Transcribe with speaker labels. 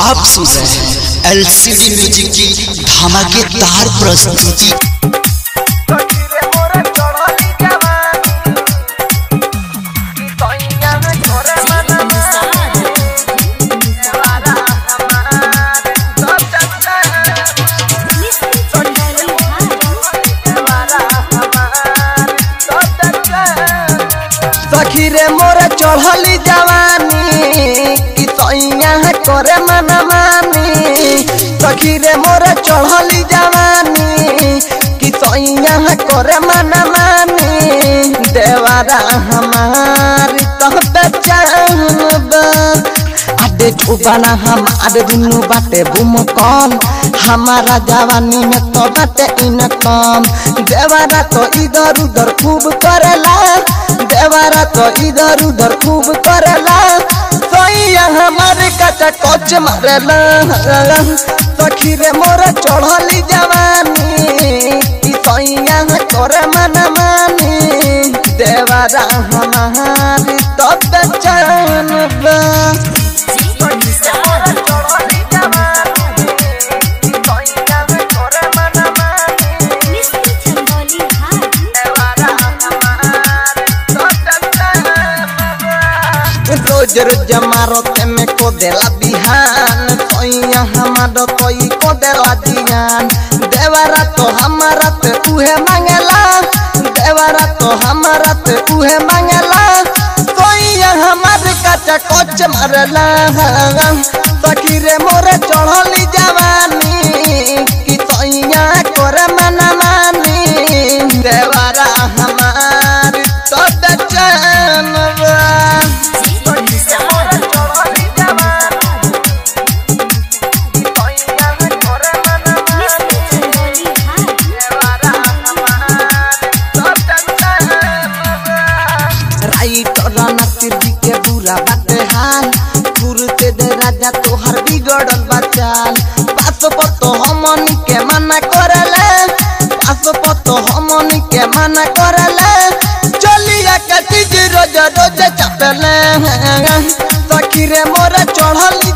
Speaker 1: आप सुन रहे हैं एलसीडी म्यूजिक की धमाकेदार प्रस्तुति
Speaker 2: सखी रे मोर चढ़ली जवानी कि सैया करे मन मानी सखी रे मोर चढ़ली जवानी कि सैया करे मन मानी देवारा हमारी तह पहचानबा आडे छुबाना हमारे दुनु बाटे बुमकम हमारा जवानी में तो बाटे इनकम देवारा तो इधर उधर खूब करेला देवारा तो इधर उधर खूब करेला सैया हमारे कचा कोच मारेला सखी रे मोर चढ़ली जवानी कि सैया करे मन मानी देवारा हमारी तो पहचानबा रोज रोज मारो ते में को देला बिहान सैया हमारो कोई को देला जियान देवरा तो हमारा ते उहे मांगेला देवरा तो हमारा ते उहे मांगेला सैया हमारे कचा कोच मारला सखी रे मोरे चढ़ली जवानी कि सैया करे मन मानी देवरा हमारी तो बेचैनवा राइटर नासिर जी के बुरा बाटे हाल गुरुते दे राजा तोहर बिगड़ल बचाल पास पर तो हमनी के मना करले पास पर तो हमनी के मना करले चलिया के चीज रोज रोज चपले सखी रे मोर चढ़ली